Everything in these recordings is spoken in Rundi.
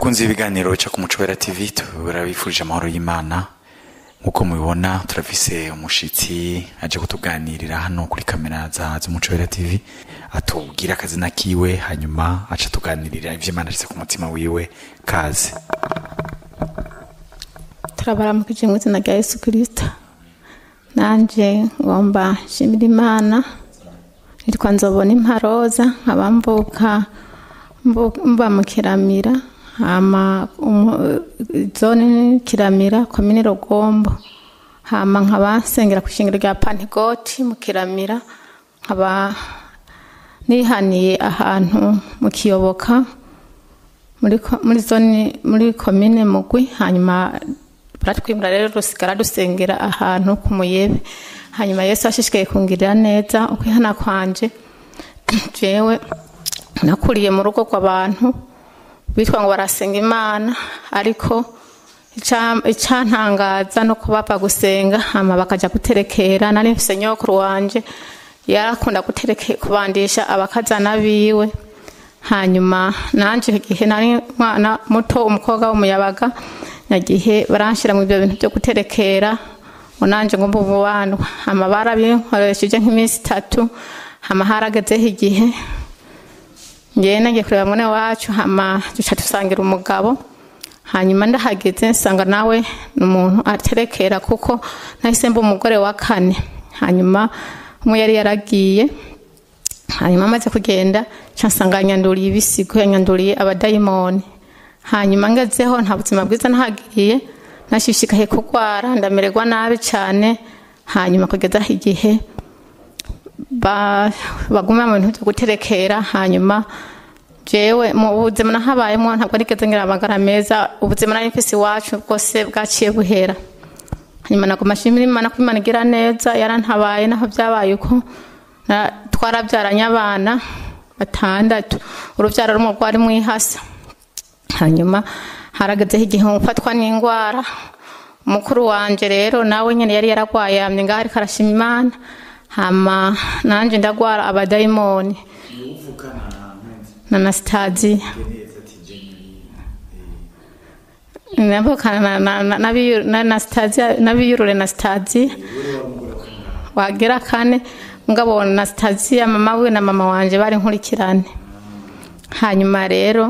bakunze ibiganiro bica ku muco wera tv turabifurije amahoro y'imana nk'uko mubibona turafise umushitsi aje kutuganirira hano kuri kamera za z'umuco wera tv atubwira akazina kiwe hanyuma aca tuganirira ivyo imana ashyize ku mutima wiwe kaze turabaramukije mu izina rya yesu kirisito nanjye ngomba nshimira imana nitwa nzobona imparoza nkaba mvuka mbu- mba mu kiramira hama umu- zone kiramira komine rugombo hama nkaba nsengera ku ishingiro rya pantegoti mu kiramira nkaba nihaniye ahantu mu kiyoboka muri ko- muri zone muri komine mugwi hanyuma baratwimura rero rusigara dusengera ahantu ku muyebe hanyuma yesu ashishikaye kungirira neza ukwihana kwanje jewe nakuriye mu rugo rw'abantu bitwa ngo barasenga imana ariko ica- icantangaza no kuba bapfa gusenga hama bakaja guterekera nari mfise nyokuru wanje yarakunda gutereke kubandisha abakazana biwe hanyuma nanje igihe nari mwana muto umukobwa w'umuyabaga nagihe baranshira mu ibyo bintu byo guterekera ngo nanje ngo mbe umubandwa hama barabinkoresheje nk'iminsi itatu hama haragezeho igihe ngewe nagiye kureba mwene wacu hama duca dusangira umugabo hanyuma ndahageze nsanga nawe ni umuntu aterekera kuko nahise mba umugore wa kane hanyuma umwe yari yaragiye hanyuma amaze kugenda nca nsanga yanyanduriye ibisigo yanyanduriye abadayimoni hanyuma ngezeho nta buzima bwiza nahagiriye nashishikaye kurwara ndamererwa nabi cyane hanyuma kugezaho igihe ba- baguma mu bintu byo guterekera hanyuma jewe mu buzima nahabayemo ntabwo nigeze ngira amagara meza ubuzima nari mfise iwacu bwose bwaciye buhera hanyuma naguma nshimira imana ko imana igira neza yarantabaye naho byabaye uko na- twarabyaranye abana batandatu urubyaro rumwe rwari mwihasa hanyuma haragazeho igihe ufatwa n'indwara mukuru wanje rero nawe nyine yari yaragwaye yamye ngaho ariko arashima imana hama nanje ndagwara abadayimoni na nasitaziya navukana na- na- na biyu- na Anastasia- n'abiyurure na sitaziya wagera kane ngabo na sitaziya mama we na mama wanje bari nkurikirane hanyuma rero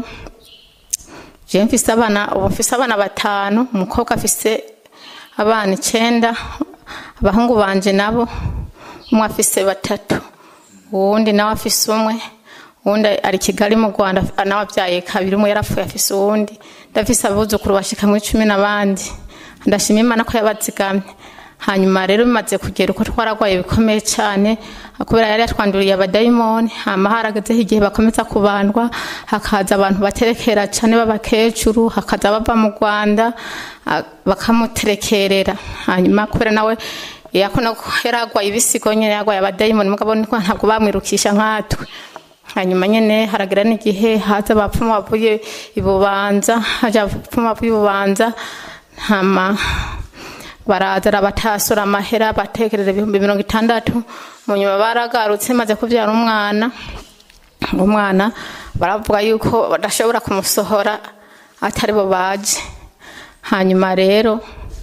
je mfise abana ubu mfise abana batanu umukobwa afise abana icenda abahungu banje nabo umwe afise batatu uwundi nawe afise umwe uwundi ari kigali mu rwanda nawe abyaye kabiri umwe yarapfuye afise uwundi ndafise abuzukuru bashika mu icumi n'abandi ndashima imana ko yabazigamye hanyuma rero bimaze kugera uko twaragwaye bikomeye cyane kubera yari yatwanduriye abadayimoni hama haragazeho igihe bakomeza kubandwa hakaza abantu baterekera cyane b'abakecuru hakaza bava mu rwanda ah, bakamuterekerera hanyuma kubera nawe yakona yaragwaye ibisigo nyine yagwaye abadayimoni mugabo niko ntabwo bamwirukisha nkatwe hanyuma nyine haragira n'igihe haza abapfumu bavuye ibubanza haja abapfumu bavuye ibubanza hama baraza arabatasura amahera batekereza ibihumbi mirongo itandatu mu nyuma baragarutse maze kubyara umwana umwana baravuga yuko badashobora kumusohora atari bo baje hanyuma rero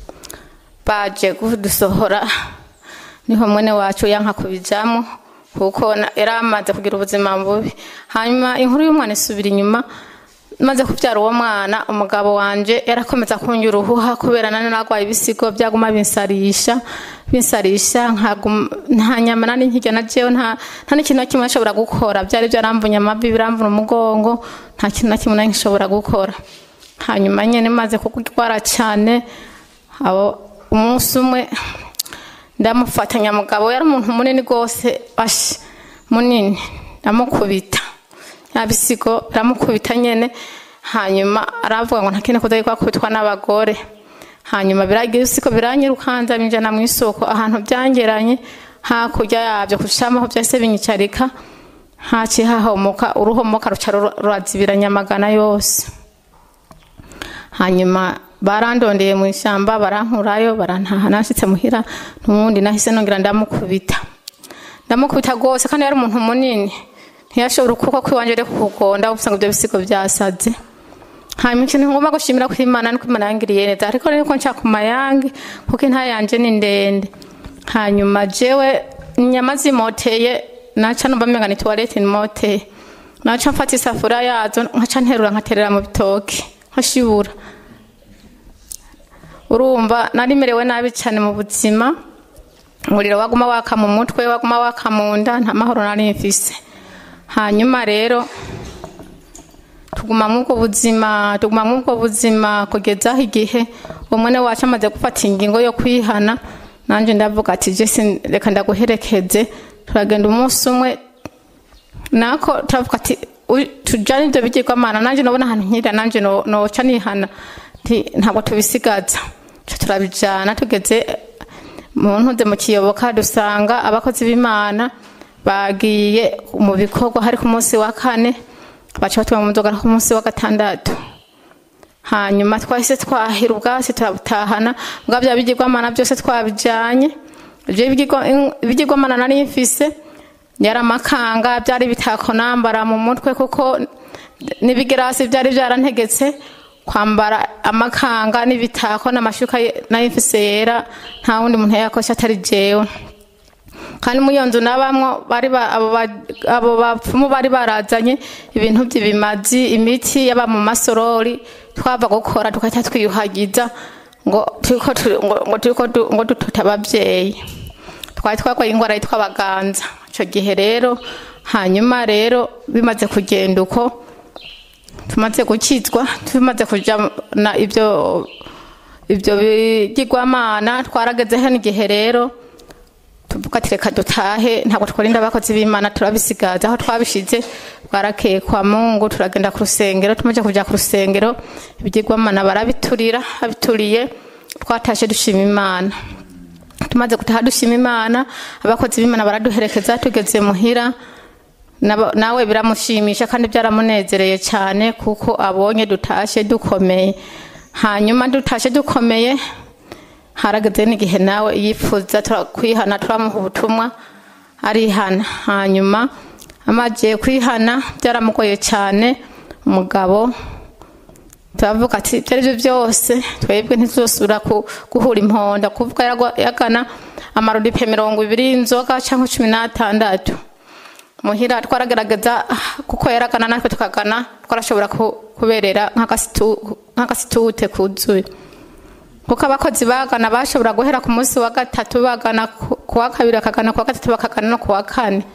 baje kudusohora niho mwene wacu yanka kubijamo kuko na- yari amaze kugira ubuzima bubi hanyuma inkuru y'umwana isubira inyuma maze kubyara uwo mwana umugabo wanje yarakomeza kunjya uruhuha kubera nane nagwaye ibisigo byaguma binsarisha binsarisha nkaguma- nta nyama nari nkirya na jewe nta nta n'ikintu na kimwe nshobora gukora byari byaramvunye amavi biramvuna umugongo nta kintu na kimwe nari nshobora gukora hanyuma nyine maze kugwara cyane abo umunsi umwe ndamufatanya mugabo yari umuntu munini rwose ashi munini ndamukubita yabisigo aramukubita nyene hanyuma aravuga ngo ntakene kuza yuko akubitwa n'abagore hanyuma biragira isiko biranyirukanza binjana mu isoko ahantu byangeranye hakurya yabyo kushamaho byahise binyicarika haciye hahomoka uruhomoka ruca rura- rurazibiranya amagana yose hanyuma barandondeye mu ishyamba barankurayo barantaha nashitse muhira n'ubundi nahise nongera ndamukubita ndamukubita rwose kandi yari umuntu munini ntiyashobora ukuboko kwiwanje rero kukugonda usanga ibyo bisigo byasaze hanyuma ikintu ngomba gushimira ku imana nuko imana yangiriye neza ariko rero ko nshaka ku mayange kuko inta yanje ni ndende hanyuma jewe inyama zimoteye naca numva menga ni tuwarete nimoteye naca mfata isafuriya yazo nkaca nterura nkaterera mu bitoki nkashibura urumva narimerewe nabi cyane mu buzima umuriro waguma waka mu mutwe waguma waka mu nda nta mahoro nari mfise hanyuma rero tuguma mw'ubwo buzima tuguma mw'ubwo buzima kugeza aho igihe umwe wacu amaze gufata ingingo yo kwihana nanjye ndavuga ati jesi reka ndaguherekeze turagenda umunsi umwe nako turavuga ati tujyane ibyo bigirwamana nanjye nabona ahantu nkira nanjye noca nihana ntabwo tubisigaza turabijyana tugeze mu ntuze mu kiyoboka dusanga abakozi b'imana bagiye mu bikorwa hari ku munsi wa kane baca batuma mu nzoga ku munsi wa gatandatu hanyuma twahise twahira ubwatsi turabutahana bwa bya bigirwamana byose twabijyanye ibigirwamana nari mfise yari amakanga byari bitako nambara mu mutwe kuko n'ibigirasi byari byarantegetse kwambara amakanga n'ibitako n'amashuka nari mfise yera nta wundi muntu yakosha atari jewe kandi muri iyo nzu nabamwo bari abo bapfumu bari barazanye ibintu by'ibimazi imiti yaba mu masorori twava gukora tugahita twiyuhagiza ngo ngo dutote ababyeyi twari twarwaye indwara yitwa abaganza icyo gihe rero hanyuma rero bimaze kugenda uko tumaze gukizwa tumaze kujyana ibyo ibyo bigirwamana twaragezeho n'igihe rero tuvuga ati reka dutahe ntabwo twarinda abakozi b'imana turabisigaza aho twabishize bwarakeye kwa mungu turagenda ku rusengero tumaze kujya ku rusengero ibigirwamana barabiturira babituriye twatashe dushima imana tumaze gutaha dushima imana abakozi b'imana baraduherekeza tugeze muhira nawe biramushimisha kandi byaramunezereye cyane kuko abonye dutashe dukomeye hanyuma dutashe dukomeye harageze n'igihe nawe yifuza kwihana turamuha ubutumwa arihana hanyuma amagiye kwihana byaramugoye cyane umugabo turavuga ati ibyo ari byo byose twebwe ntituzosubira guhura imponda kuvuga yagana amarudipe mirongo ibiri y'inzoga cyangwa cumi n'atandatu muhira twaragaragaza kuko yaragana natwe tukagana twarashobora kuberera nk'agasitute kuzuye kuko abakozi bagana bashobora guhera ku munsi wa gatatu bagana ku wa kabiri bakagana ku wa gatatu bakagana no ku wa kane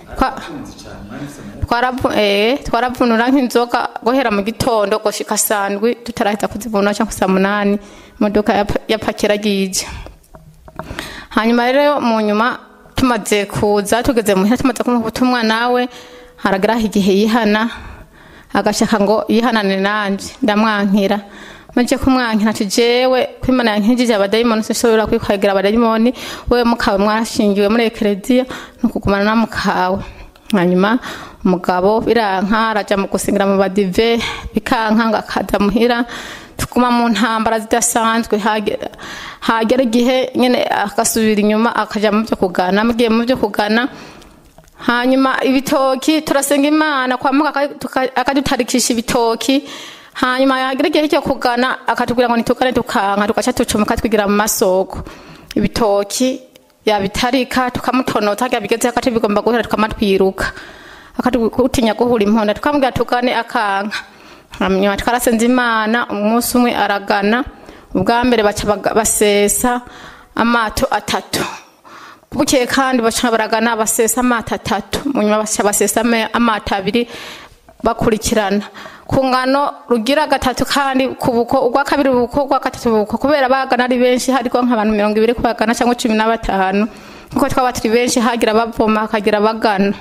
twaravunura nk'inzoga guhera mu gitondo gushika sandwi tutarahita kuzivunura cyangwa saa munani imodoka yapakira agije hanyuma rero mu nyuma tumaze kuza tugeze muhira tumaze kumuha ubutumwa nawe harageraho igihe yihana agashaka ngo yihanane nanjye ndamwankira maze kumwankira ati jewe kwimana yankijije abadayimoni sinshobora kwikwagira abadayimoni wewe mukawe mwashingiwe muri ekereziya ni ukugumana na mukawe hanyuma umugabo biranka araja mu gusingira mu badive bikanka ngo akaza muhira tuguma mu ntambara zidasanzwe hagera igihe nyine agasubira inyuma akaja mu byo kugana mugiye mu byo kugana hanyuma ibitoki turasenga imana kwa muka akadutarikisha ibitoki hanyuma yagira igihe cyo kugana akatubwira ngo nitugane tukanka tugaca tucumuka twigira mu masoko ibitoki yabitarika tukamutonota hajya bigeze hagati bigomba guhera tukamatwiruka akatutinya guhura imponda tukamubwira tugane akanka hanyuma twarasenze imana umunsi umwe aragana ubwa mbere baca basesa amato atatu bukeye kandi baca baragana basesa amato atatu mu nyuma baca basesa amato abiri bakurikirana ku ngano rugira gatatu kandi ku buko ubwa kabiri buko ubwa gatatu buko kubera bagana ari benshi hariko nk'abantu mirongo ibiri kubagana cyangwa cumi na batanu kuko twaba turi benshi hagira bavoma hakagira bagana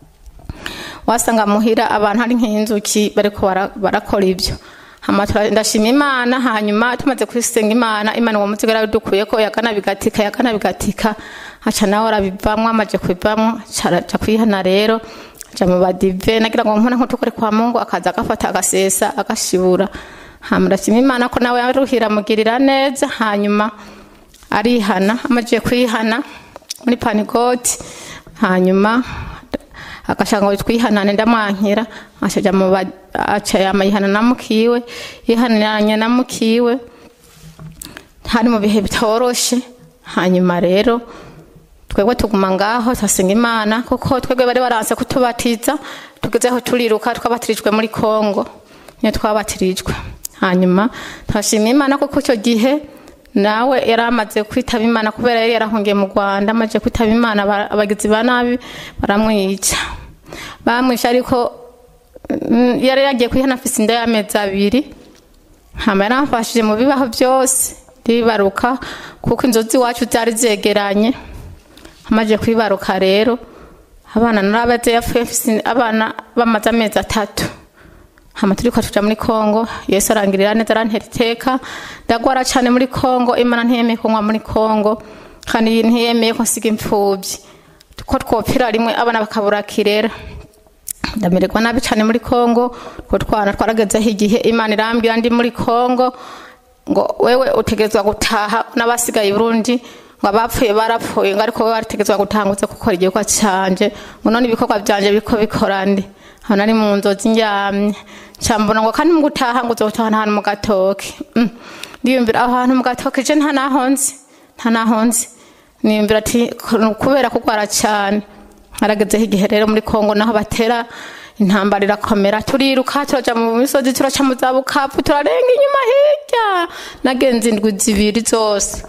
wasanga muhira abantu hari nk'inzuki bariko barakora ibyo ndashima imana hanyuma tumaze kwisenga imana imana uwo munsi yaradukuye ko yagana bigatika yagana bigatika haca nawe arabivamwo amaje kubivamwo caraja kwihana rero aja mu badive nagira ngo mpone nk'utukore kwa mungu akaza agafata agasesa agashibura hama ndashima imana ko nawe yaruhira amugirira neza hanyuma arihana amaze kwihana muri panigoti hanyuma agashaka ngo twihanane ndamwankira ashaja aca yama yihana na mukiwe yihaniranye na mukiwe hari mu bihe bitoroshe hanyuma rero twebwe tuguma ngaho turasenga imana kuko twebwe bari baranse kutubatiza tugezeho turiruka twabatirijwe muri kongo niyo twabatirijwe hanyuma turashima imana kuko icyo gihe nawe yari amaze kwitaba imana kubera yari yarahungiye mu rwanda amaze kwitaba imana aba- abagizi ba nabi baramwica bamwishe ariko mm, yari yagiye kwihana afise inda y'amezi abiri hama yaramfashije mu bibaho byose ndibaruka kuko inzozi iwacu zari zegeranye amaze kwibaruka rero abana narabaze yapfuye mfise abana bamaze amezi atatu hama turiko tuja muri kongo yesu arangirira neza arantera iteka ndagwara cane muri kongo imana ntiyemeye ko nkwa muri kongo kandi ntiyemeye ko nsiga imfuvyi ko twopfira rimwe abana bakabura kirera ndamererwa nabi cyane muri kongo utwo twana twaragezeho igihe imana irambwira ndi muri kongo ngo wewe utegerezwa gutaha n'abasigaye i burundi ngo abapfuye barapfuye ngo ariko wewe warategerezwa gutaha ngo uze gukora igikorwa canje ngo none ibikorwa byanje biriko bikora ndi aho nari mu nzozi ndyamye cambona ngo kandi mu gutaha ngo uzotahana ahantu mu gatoke Mm. ndiyumvira aho hantu mu gatoke je nta naho nzi nta naho nzi niyumvira ati kubera kugwara cyane haragezeho igihe rero muri kongo naho batera intambara irakomera turiruka turaja mu misozi turaca mu zabukapu turarenga inyuma hirya nagenze indwi zibiri zose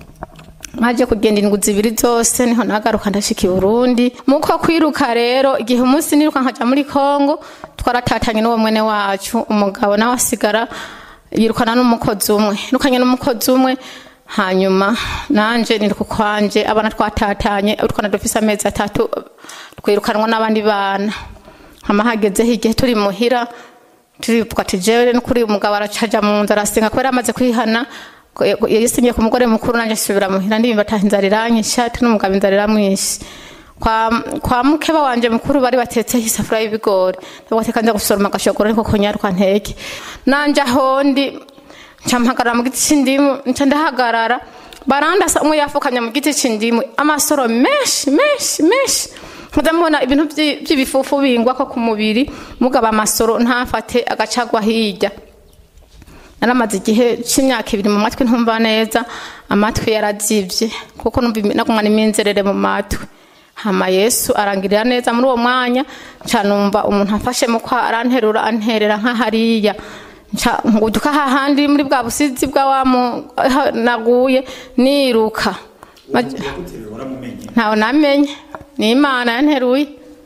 maje kugenda indwi zibiri zose niho nagaruka ndashika i burundi muko kwiruka rero igihe umunsi niruka nkaja muri kongo twaratatanye n'uwo mwene wacu umugabo nawe asigara yirukana n'umukozi umwe yirukanye n'umukozi umwe hanyuma nanje niruka kwanje abana twatatanye utwana dufise amezi atatu twirukanwa n'abandi bana hama hagezeho igihe turi muhira turivuga ati jewe n'ukuri umugabo aracaja mu nzu arasenga kubera amaze kwihana ko- yasinyiye ku mugore mukuru nanje nsubira muhira ndimba ati inzara iranyishe ati n'umugabo inzara iramwishe kwa, kwa mukeba wanje mukuru bari batetseho isafuriya y'ibigori ndavuga ati kanza gusoroma agashogoro ariko konyaruka nteke nanje ahondi nca mpagarara mu giti c'indimu nca ndahagarara barandasa umwe yafukanye mu giti c'indimu amasoro menshi menshi menshi nkaza mbona ibintu vyi- vy'ibifufu bingwako ku mubiri mugaba amasoro ntafate agacagwa hirya naramaze igihe c'imyaka ibiri mu matwi ntumva neza amatwi yarazivye kuko numva imi- nagumana iminzerere mu matwi hama yesu arangirira neza muri uwo mwanya nca numva umuntu amfashe mu kwa aranterura anterera nk'ahariya nca nguduka hahandi muri bwa busizi bwa wa mu- ha- naguye niruka Maj- ntawe namenye ni imana yanteruye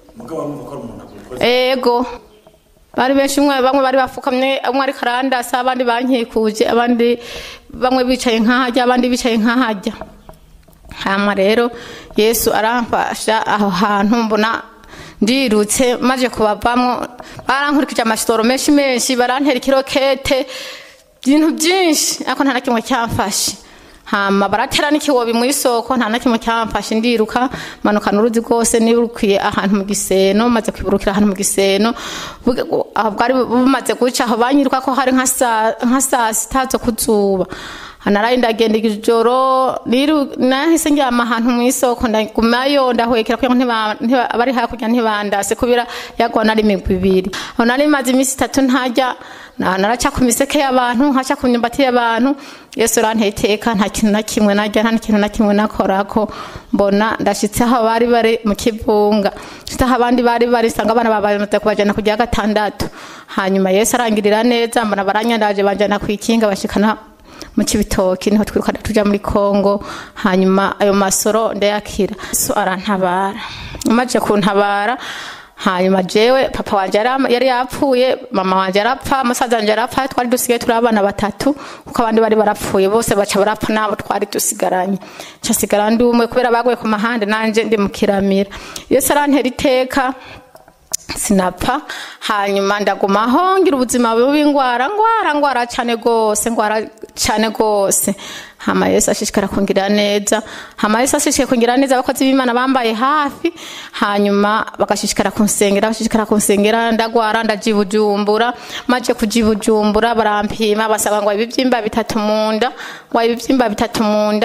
ego bari benshi umwe bamwe bari bafukamye umwe ariko arandasa abandi bankikuje abandi bamwe bicaye nkahajya abandi bicaye nkahajya hama rero yesu aramfasha aho hantu mbona ndirutse maze kubavamo barankurikije amasitoro menshi menshi barantera ikirokete ibintu byinshi ariko nta na kimwe cyamfashe hama baratera n'ikiwobi mu isoko nta na kimwe cyamfashe ndiruka manukana uruzi rwose nirukiye ahantu mu giseno maze kwiburukira ahantu mu giseno Bu- aho bwari bumaze guca aho banyiruka ko hari nka saa- nka saa sita zo kuzuba naraye ndagenda ijoro niru nahise njyama ahantu mu isoko ndagumayo ndahwekera kugira ngo ntiba- ntiba- abari hakurya ntibandase kubera yagwa nari imigwi ibiri aho nari maze iminsi itatu ntajya na- naraca ku miseke y'abantu nkaca ku myumbati y'abantu yesu uranteye iteka nta kintu na kimwe narya nta n'ikintu na kimwe nakorako mbona ndashitse aho bari bari mu kivunga nshitse aho abandi bari bari nsanga abana babamaze kubajana ku gihe gatandatu hanyuma yesu arangirira neza mbona baranyandaje banjana ku ikinga bashikana mu kibitoki niho twirukana tuja muri kongo hanyuma ayo masoro ndayakira yesu arantabara amaze kuntabara hanyuma jewe papa wanje yari- yari yapfuye mama wanje arapfa musaza wanje arapfa twari dusigaye turi abana batatu kuko abandi bari barapfuye bose baca barapfa nabo twari dusigaranye nca sigara ndi umwe kubera baguye ku mahande nanje ndi mu kiramira yesu arantera iteka sinapfa hanyuma ndagumaho ngira ubuzima bubi ngwara ngwara ngwara cyane gose ngwara cyane gose hama yesu ashishikara kungira neza hama yesu ashishikara kungira neza abakozi b'imana bambaye hafi hanyuma bagashishikara kunsengera bashishikara kunsengera ndagwara ndajibujumbura maje kujibujumbura barampima basaba ngo ibibyimba bitatu mu nda ngo ibibyimba bitatu mu nda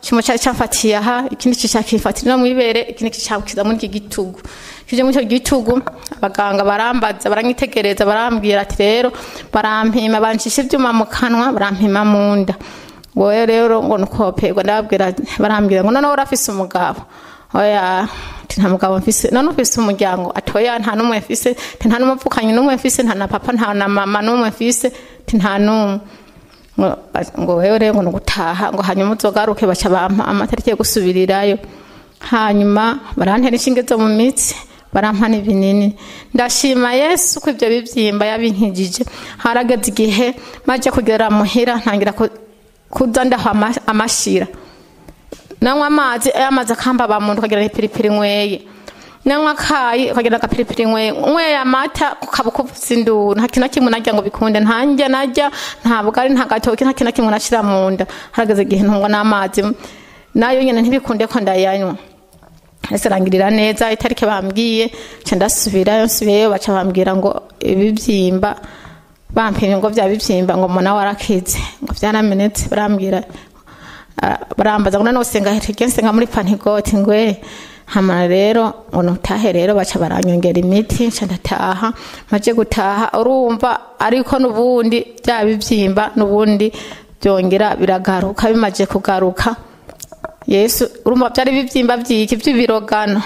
kimwe cyari cyafatiye aha ikindi kicakifatira no mwibere ikindi kicakiza muri iki gitugu kije muri icyo gitugu abaganga barambaza baranyitegereza barambwira ati rero barampima bancisha ibyuma mu kanwa barampima mu nda wowe rero ngo nukoperwa ndababwira barambwira ngo noneho urafise umugabo oya ati nta mugabo mfise none ufise umuryango ati oya nta n'umwe mfise ati nta n'umupfukanyi n'umwe mfise nta na papa nta na mama n'umwe mfise ati nta n'umwe ngo ngo wewe rero ngo nugutaha ngo hanyuma uzogaruke baca bampa amatariki yo gusubirirayo hanyuma barantera inshinge zo mu mitsi barampa n'ibinini ndashima yesu ko ibyo bibyimba yabinkijije harageze igihe maze kugera muhira ntangira ku- kuza ndaho ama- amashira nanywa amazi ayo amazi akambaba mu nda ukagira ipiripiri nyweye nanywa akayi ukagira agapiripiri nyweye nyweye amata ukaba ukuvuza induru nta kintu na kimwe narya ngo bikunde nta ndya narya nta bugari nta gatoki nta kintu na kimwe nashira mu nda harageze igihe ntungwa n'amazi nayo nyine ntibikunde ko ndayanywa ese arangirira neza itariki bambwiye nca ndasubirayo nsubiyeyo baca bambwira ngo ibibyimba bampimye ngo bya bibyimba ngo muna warakize ngo byaramenetse barambwira ah, barambaza ngo noneho usenga hirya nsenga muri pantigoti ngwe hamara rero ngo nutahe rero baca baranyongera imiti nca ndataha maze gutaha urumva ariko n'ubundi bya bibyimba n'ubundi byongera biragaruka bimaze kugaruka yesu urumva byari bibyimba byiki by'ibirogano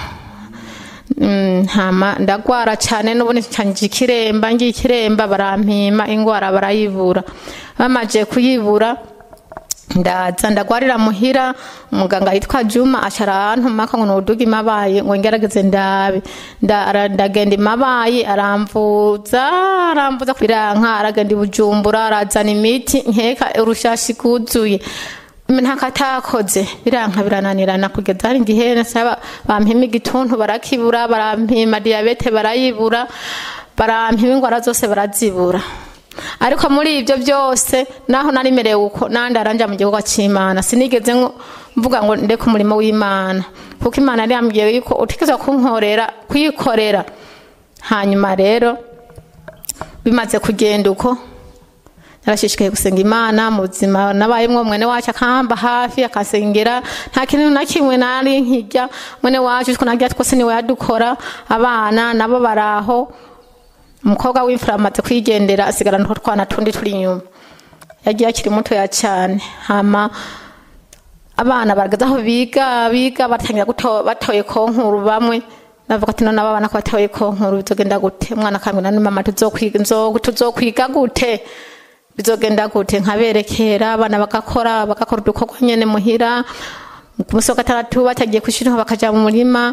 Mm, hama ndagwara cyane n'ubundi ncanjye ikiremba ngiye ikiremba barampima ingwara barayibura bamaze kuyibura ndaza ndagwarira muhira umuganga yitwa Juma acara arantuma ko ngo nuduga imabaye ngo ngerageze ndabe Nda- ndagenda imabaye aramvuza aramvuza biranka aragenda i Bujumbura arazana imiti nkeka urushashi kuzuye ntakatakoze biranka birananirana kugeza hari igihe nasaba bampima igituntu barakibura barampima diyabete barayibura barampima ingwara zose barazibura ariko muri ibyo byose naho narimerewe uko nandi aranja mu gihugu cy'imana sinigeze ngo- mvuga ngo ndeke umurimo w'imana kuko imana yari yambwiye yuko utigeze kunkorera kuyikorera hanyuma rero bimaze kugenda uko narashishikaye gusenga imana mu buzima nabayemwo mwene wacu akamba hafi akasengera nta kintu na kimwe nari nkijya mwene wacu two narya twose niwe yadukora abana nabo baraho umukobwa w'imfura amaze kwigendera asigarana utwo twana tundi turi inyuma yagiye akiri mutoya cyane hama abana barageze aho biga biga batangira guto- batoye konkuru bamwe navuga ati none abana ko batoye konkuru bizogenda gute umwana akambwira ni mama tuzokwiga nzo- tuzokwiga gute bizogenda gute nkaberekera abana bagakora bagakora udukorwa nyene muhira ku munsi wa gatandatu batagiye kwishuri bakaja mu murima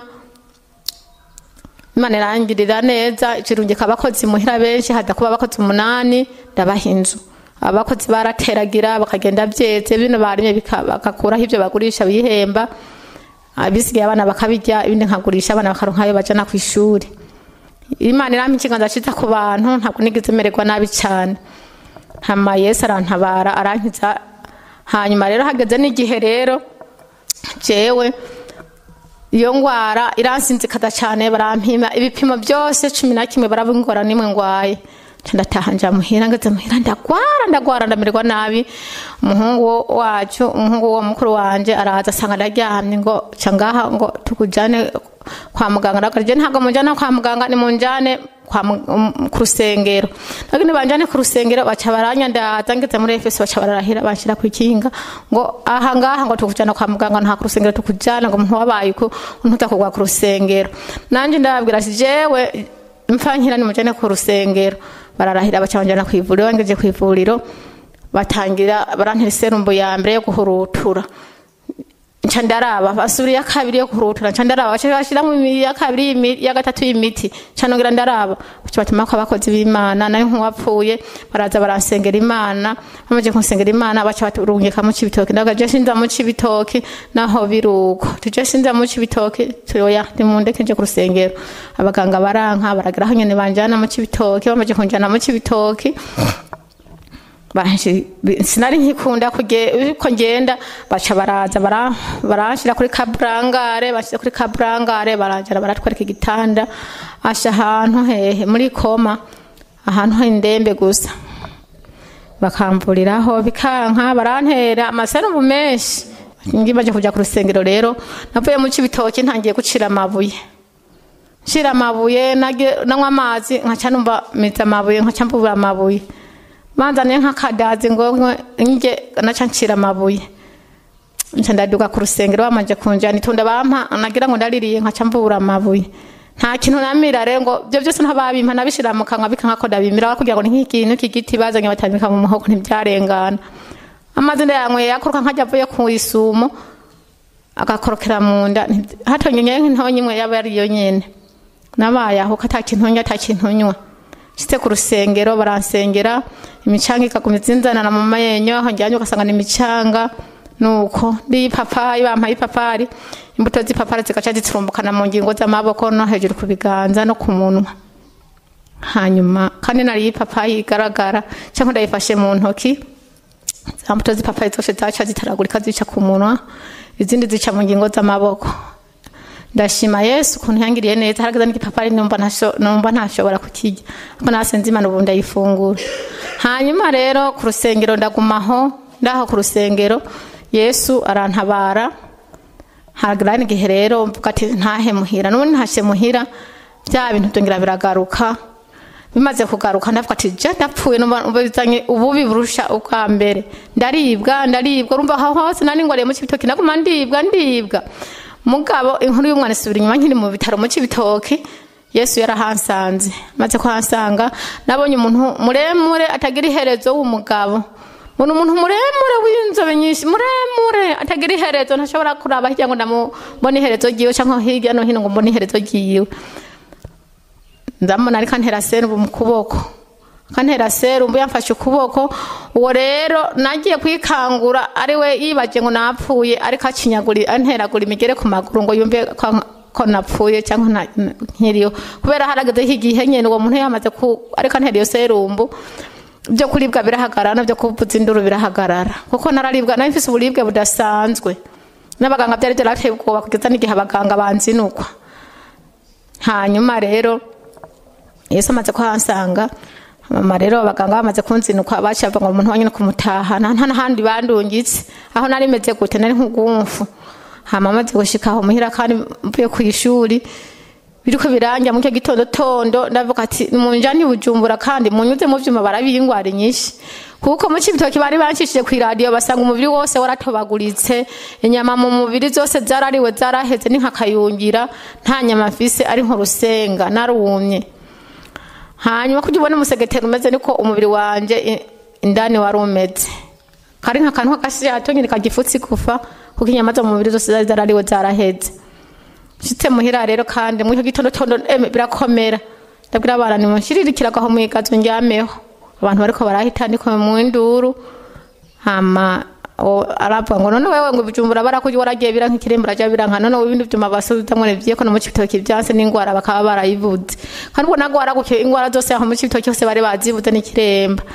imana irangirira neza ikirungika abakozi muhira benshi hada kuba abakozi umunani ndabaha inzu abakozi barateragira bakagenda byeze bino barimye bika- bagakuraho ibyo bagurisha bihemba abisigaye abana bakabirya ibindi nkagurisha abana bakaronka ayo bajana ku ishuri imana irampa ikiganza ciza ku bantu ntabwo nigeze mererwa nabi cyane hama yesu arantabara arankiza hanyuma rero hageze n'igihe rero jewe iyo ngwara iransinzikaza cyane barampima ibipimo byose cumi na kimwe baraba ingwara nimwe ngwaye Nca ndataha nja muhira ngeze muhira ndagwara ndagwara ndamererwa nabi umuhungu wacu umuhungu wo mukuru wanje araza asanga ndaryamye ngo ca ngaha ngo tukujane kwa muganga ndavuga je ntabwo munjana kwa muganga ni munjane kwa mu- um, ku rusengero lakini banjane ku rusengero baca baranyandaza ngeze muri efeso baca bararahira banshira ku ikinga ngo aha ngaha ngo tukujana kwa muganga nta ku rusengero tukujana ngo umuntu wabaye uko ntutakugwa ku rusengero nanje ndababwira ati jewe mfankira ni mujane ku rusengero bararahira baca banjana ku ivuriro bangeje ku ivuriro batangira barantera iserumbu ya mbere yo guhurutura nca ndaraba basubira iya kabiri yo kurutura nca ndaraba baca bashiramo iya kabiri y'imi- iya gatatu y'imiti nca nongera ndaraba baca batuma ko abakozi b'imana nayo nk'uwapfuye baraza baransengera imana bamaze kunsengera imana baca baturungika mu cibitoki ndavuga je sinza mu cibitoki naho biruko tuje sinza mu cibitoki tuyoya nimundeke nje ku rusengero abaganga baranka baragira aho nyene banjana mu cibitoki bamaze kunjana mu cibitoki Banshi- sinari nkikunda kuge- ko ngenda baca baraza bara- baranshira kuri kaburangare bashyize kuri kaburangare barangira baratwereka igitanda asha ahantu hehe muri koma ahantu h'indembe gusa bakamvuriraho bikanka barantera amaserumu menshi ngimaze kuja ku rusengero rero navuye mu cibitoki ntangiye gucira amabuye nshira amabuye nage- nanywa amazi nkaca numva miza amabuye nkaca mbubura amabuye banzaniye nk'akadazi ngo nkwe nge naca ncira amabuye nca ndaduga ku rusengero bamanje kunjana itunda bampa nagira ngo ndaririye nkaca mbubura amabuye nta kintu namira rero ngo byo byose ntababimpa nabishira mu kanwa bika nkako ndabimira kugira ngo ni nk'ikintu k'igiti bazanye batambika mu muhogo ntibyarengana amazi ndayanyweye yakoroka nkajya avuye ku isumo agakorokera mu nda nti- hatonyeye nk'intonyi imwe yaba ari yo nyene nabaye aho ko ata kintu nywa ata kintu nywa nshitse ku rusengero baransengera imicanga ikaguma izinzanana mu mayenyo aho njyanye ugasanga ni imicanga nuko ndi ipapayi bampaye ipapari imbuto z'ipapari zigaca ziturumbukana mu ngingo z'amaboko no hejuru ku biganza no ku munwa hanyuma kandi nariye ipapayi igaragara cyangwa ndayifashe mu ntoki za mbuto z'ipapayi zose zaca zitaragurika zica ku munwa izindi zica mu ngingo z'amaboko ndashima yesu ukuntu yangiriye neza harageza n'igipapari numva ntasho- numva ntashobora kukirya ariko nasenze imana ubu ndayifungura hanyuma rero ku rusengero ndagumaho ndaho ku rusengero yesu arantabara haragera n'igihe rero mvuga ati ntahe muhira n'ubundi ntashye muhira bya bintu byongera biragaruka bimaze kugaruka ndavuga ati je ndapfuye numva numva bizanye ububi burusha ubwa mbere ndaribwa ndaribwa urumva aho hose nari ngoreye mu cibitoki naguma ndibwa ndibwa mugabo inkuru y'umwana isubira inyuma nkiri mu bitaro mu cibitoki yesu yarahansanze maze kuhansanga nabonye umuntu muremure atagira iherezo w'umugabo mbona umuntu muremure w'inzobe nyinshi muremure atagira iherezo ntashobora kuraba hirya ngo ndamubone iherezo ryiwe cyangwa hirya no hino ngo mbone iherezo ryiwe ndamubona ariko antera serumu mu kuboko akantera serumu yamfashe ukuboko uwo rero nagiye kwikangura ari we yibaje ngo napfuye ariko acinyagura anteragura imigere ku maguru ngo yumve ko ko napfuye cyangwa nta- nkiriyo kubera harageze igihe nyene uwo muntu yamaze ku ariko antera iyo serumbu byo kuribwa birahagarara no byo kuvuza induru birahagarara kuko nararibwa nari mfise uburibwe budasanzwe n'abaganga byari byarateye ubwoba kugeza n'igihe abaganga banzinukwa hanyuma rero yesu amaze kuhansanga mama rero abaganga bamaze kunzinuka baciye bavuga ngo umuntu wanyine kumutaha nta nta n'ahandi bandungitse aho nari meze gute nari nk'ugumfu hama amaze gushika aho muhira kandi mvuye ku ishuri biriko biranja mu cyo gitondo tondo ndavuga ati munjani bujumbura kandi munyuze mu vyuma barabingwara nyinshi kuko mu cibitoki bari banshishije ku radio basanga umubiri wose waratobaguritse inyama mu mubiri zose zarariwe zaraheze ni nkakayungira nta nyama mfise ari nk'urusenga narumye hanyuma kugira ubone umusegeteri umeze niko umubiri wanje i- indani wari umeze kari nk'akantu k'agashato nyine kagifutse igufa kuko inyama zo mu mubiri zose zari zarariwe zaraheze nshitse muhira rero kandi muri icyo gitondo tondo eme birakomera ndabwira abana nimunshiririkiraga aho mwigazo njyameho abantu bariko barahita ndiko mu induru hama o- aravuga ngo none wewe ngo bijumbura barakuye waragiye bira nk'ikirembo raja biranka none ibindi vyuma basuzamwe nevyeko no mu cibitoki vyanse n'ingwara bakaba barayivuze kandi ubwo nago waragukiye ingwara zose aho mu cibitoki hose bari bazivuze n'ikiremba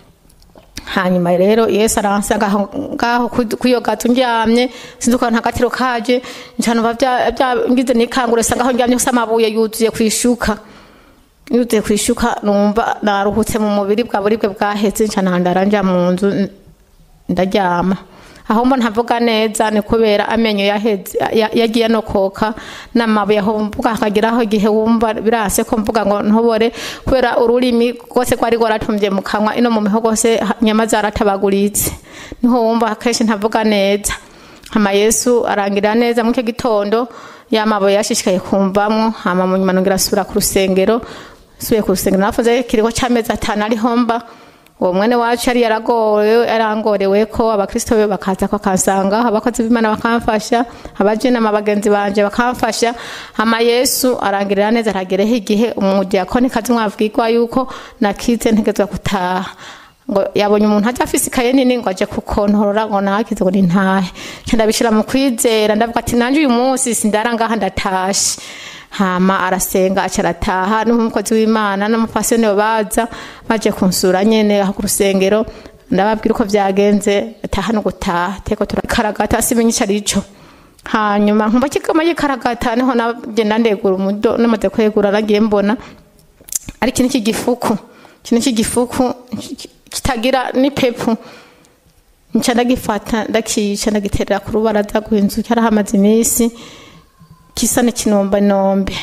hanyuma rero yesu aransanga aho ngaho ku- kuyo gato ndyamye sinzi ukuntu agatiro kaje ncanumva bya- bya- ngize nikangure sanga aho ndyamye hose amabuye yuzuye kwishuka yuzuye kwishuka numva naruhutse mu mubiri bwa buribwe bwaheze ncanandara nja mu nzu n- ndaryama aho mbo ntavuga neza ni kubera amenyo yaheze ya- yagiye anokoka n'amabuye aho mvuga hakageraho igihe wumva birase ko mvuga ngo ntobore kubera ururimi rwose rwari rwaratumye mu kanwa ino mu mihogo hose ha- inyama zaratabaguritse niho wumva kenshi ntavuga neza hama yesu arangira neza mu icyo gitondo yamabuye yashishikaye kumvamwo hama mu nyuma nongera asubira ku rusengero subiye ku rusengero nafuze kiriho c'amezi atanu ariho mba uwo mwene wacu yari yaragowe yarangorewe ko abakristo be bakaza bakansanga abakozi b'imana bakamfasha abajinama bagenzi banje bakamfasha hama yesu arangirira neza aragereho igihe umudiyakoni kazi mwabwirwa yuko nakize ntegezwa gutaha ngo yabonye umuntu ajya afise ikaye nini ngo aje kukontorora ngo nakize ngo nintahe nca ndabishira mu kwizera ndavuga ati nanje uyu munsi sindara ngaha ndatashe hama arasenga aca arataha n'umukozi w'imana n'umupasiyoni baza baje kunsura nyene aho ku rusengero ndababwira uko vyagenze ataha no gutaha teko turakaragata simenye ico arico hanyuma nkumva kigama yikaragata niho nagenda ndegura umudo namaze kwegura nagiye mbona ari ikintu cy'igifuku ikintu cy'igifuku kitagira n'ipepu nca ndagifata ndakica ndagiterera ku rubaraza rw'inzu cyarahamaze iminsi kisa n'ikinombanombe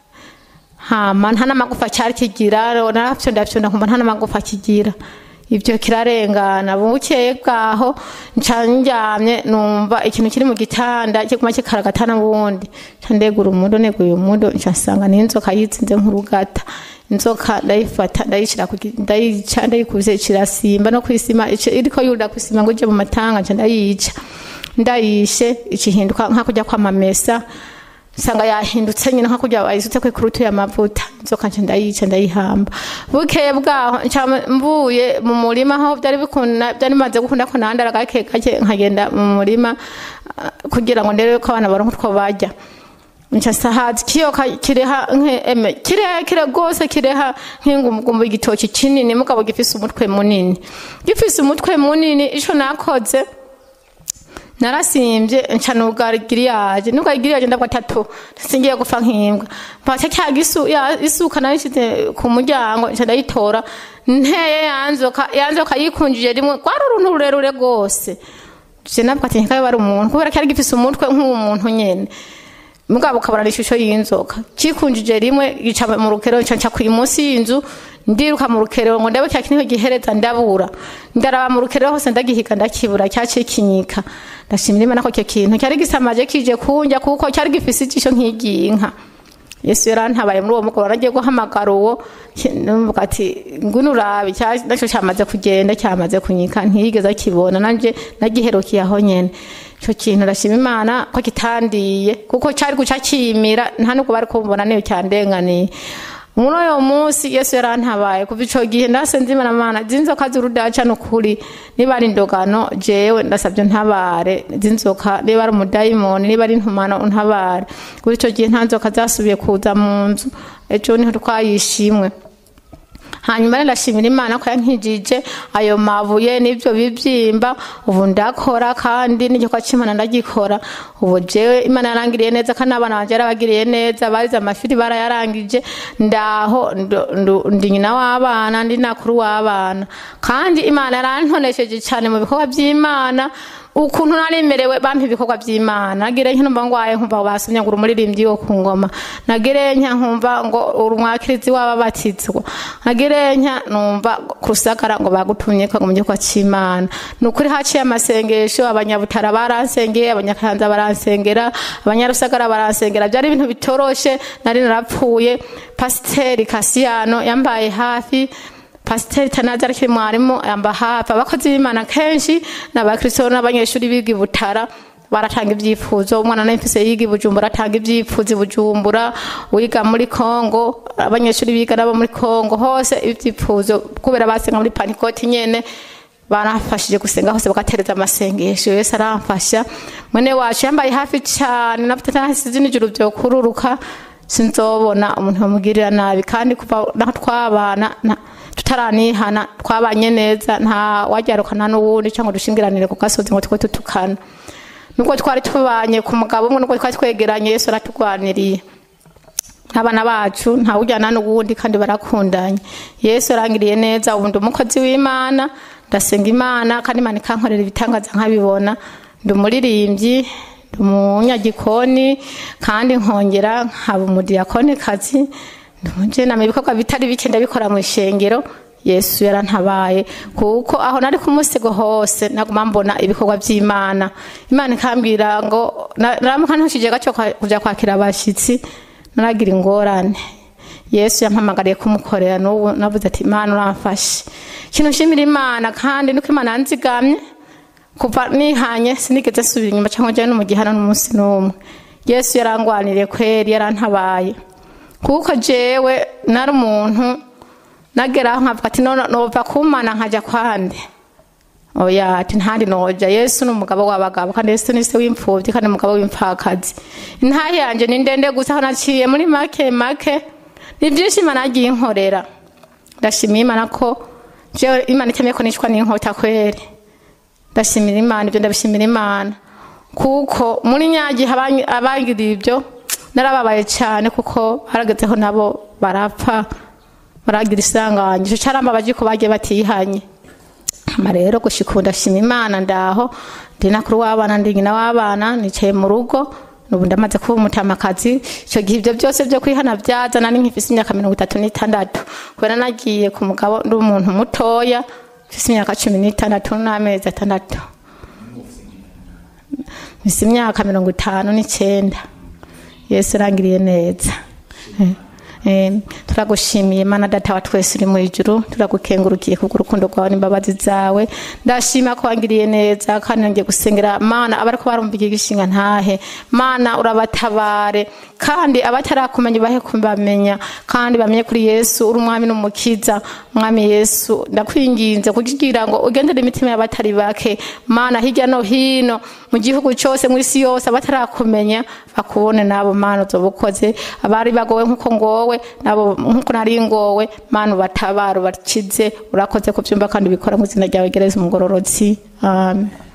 hama nta n'amagufa cyari kigira narafyonda fyonda nkumva nta n'amagufa kigira ibyo kirarengana bukeye bwaho nca njyamye numva ikintu kiri mu gitanda kiguma kikaragata n'ubundi nca ndegura umudo neguye umudo nca nsanga n'inzoka yitsinze nk'urugata inzoka ndayifata ndayishira ndayica ndayikuze kirasimba no kwisima iriko yurira kwisima ngo ije mu matanga nca ndayica ndayishe ikihinduka nka kujya kwamamesa nsanga yahindutse nyine nka kujya bayisutse ku ikurutu y'amavuta inzoka nca ndayica ndayihamba bukeye bwaho nca mvuye mu murima aho byari bikunda byari bimaze gukunda ko nandara gake gake nkagenda mu murima kugira ngo ndebe ko abana baronka utwo barya nca sahazi kiyoka kireha nk'eme kirekire rwose kireha nk'ingumugumbu igitoki kinini mugabo gifise umutwe munini gifise umutwe munini ico nakoze narasimbye nca nugara giriyaje nugara giriyaje ndabwo atatu singiye gufa nk'imbwa mpaka cya gisu ya isuka narishize ku muryango nca ndayitora nteye yanzoka yanzoka yikunjije rimwe kwari uruntu rurerure rwose je nabwo ati nkabe bari umuntu kubera cyari gifise umutwe nk'umuntu nyene mugabo ukabona ishusho y'inzoka kikunjije rimwe gica mu rukero nca ku munsi y'inzu ndiruka mu rukero ngo ndabe cya kintu gihereza ndabura ndaraba mu rukero hose ndagihiga ndakibura cyaciye kinyika ndashimira imana ko icyo kintu cyari gisamaje kije kunjya kuko cyari gifise ijisho nk'iry'inka yesu yarantabaye muri uwo mugoroba nagiye guhamagara uwo numva ati ngwino urabe nacyo cyamaze kugenda cyamaze kunyika ntiyigeze akibona nanjye nagiherukiye aho nyene icyo kintu ndashima imana ko kitandiye kuko cyari guca kimira nta nubwo bari kumbona niyo cyandenganiye muri uyo munsi yesu yarantabaye kuva icyo gihe ndase nzimana mana zinzoka z'urudaca nukuri niba ari indogano jewe ndasabye ntabare zinzoka niba ari umudayimoni niba ari intumano untabare kuri icyo gihe nta nzoka zasubiye kuza mu nzu ejo niho twayishimwe hanyuma rero ndashimira imana ko yankijije ayo mabuye n'ibyo bibyimba ubu ndakora kandi n'igikorwa cy'imana ndagikora ubu jewe imana yarangiriye neza kandi abana banjye yarabagiriye neza barize amashuri barayarangije ndaho ndi nyina w'abana ndi nakuru w'abana kandi imana yarantonesheje cyane mu bikorwa by'imana ukuntu naremerewe bampa ibikorwa by'imana nagire nka numva ngwaye nkumva basomye ngo umuririmbyi wo ku ngoma nagire nka nkumva ngo urumwakirizi w'ababatizwa nagire nka numva kurusagara ngo bagutumye ko mu gikorwa cy'imana ni ukuri haciye amasengesho abanyabutara baransengeye abanyakayanza baransengera abanyarusagara baransengera byari ibintu bitoroshe nari narapfuye pasiteri kasiyano yambaye hafi pasiteri tanazi ariko mwarimu yamba hafi abakozi b'imana kenshi n'abakristo n'abanyeshuri biga i butara baratanga ibyifuzo umwana n'imfise yiga i bujumbura atanga ibyifuzo i bujumbura wiga muri kongo abanyeshuri biga nabo muri kongo hose ibyifuzo kubera basenga muri panikoti nyene barafashije gusenga hose bagatereza amasengesho yesu aramfasha mwene wacu yambaye hafi cyane nasize n'ijuru byokururuka sinzobona umuntu bamugirira nabi kandi kuva naho twabana tutaranihana twabanye neza nta wajyarukana n'uwundi cyangwa dushingiranire ku gasozi ngo twe tutukana nubwo twari tubanye ku mugabo umwe nubwo twari twegeranye yesu aratugwaniriye nk'abana bacu ntawujyana n'uwundi kandi barakundanye yesu arangiriye neza ubu ndi umukozi w'imana ndasenga imana kandi imana ikankorera ibitangaza nkabibona ndi umuririmbyi ndi umunyagikoni kandi nkongera nkaba umudiyakoni kazi ndumujena ibikorwa bitari bike ndabikora mu ishengero yesu yarantabaye kuko aho nari ku musigo hose naguma mbona ibikorwa by'imana imana ikambwira ngo naramuka ntushije gaco kuja kwakira abashitsi naragira ingorane yesu yampamagariye kumukorera n'ubu navuze ati imana uramfashe ikintu nshimira imana kandi nuko imana yanzigamye kuva nihanye sinigeze nsubira inyuma cyangwa njyayo no mu gihano n'umunsi n'umwe yesu yarangwaniriye kweri yarantabaye kuko jewe nari umuntu nageraho nkavuga ati nova kumana nkajya kwande oya ati ntandi noja yesu ni umugabo w'abagabo kandi yesu ni se w'imfubyi kandi umugabo w'imfakazi intahe yanjye ni ndende gusa aho naciye muri make make ni byinshi imana yagiye inkorera ndashimiye imana ko jewe imana itemeye ko nicwa n'inkota kweri ndashimira imana ibyo ndabishimira imana kuko muri nyagihe abangiriye ibyo narababaye cyane kuko baragezeho nabo barapfa baragira isanganyije cyarambabaje ko bagiye batihanye hama rero gushika ubu ndashima imana ndaho ndi nakuru w'abana ndi nyina w'abana nicaye mu rugo ubu ndamaze kuba umutamakazi icyo gihe ibyo byose byo kwihana byazana ni nk'ifise imyaka mirongo itatu n'itandatu kubera nagiye ku mugabo ndi umuntu mutoya mfise imyaka cumi n'itandatu n'amezi atandatu mfise imyaka mirongo itanu n'icyenda yesu urangiriye neza Eh, turagushimiye mana data wa twese uri mu ijuru turagukengurukiye kubwo urukundo rwawe n'imbabazi zawe ndashima ko wangiriye neza kandi ngiye gusengera mana abariko barumva iki gishinga ntahe mana urabatabare kandi abatarakumenya bahe kubamenya kandi bamenye kuri yesu uri umwami n'umukiza mwami yesu ndakwinginze kugira ngo ugendere imitima y'abatari bake mana hirya no hino mu gihugu cyose mu isi yose abatarakumenya bakubone nabo mana uzoba ukoze abari bagowe nk'uko ngowe nabo nk'uko nari ngowe mana ubatabara ubakize urakoze ku byumba kandi ubikora mu izina ryawe gereza umugororotsi amen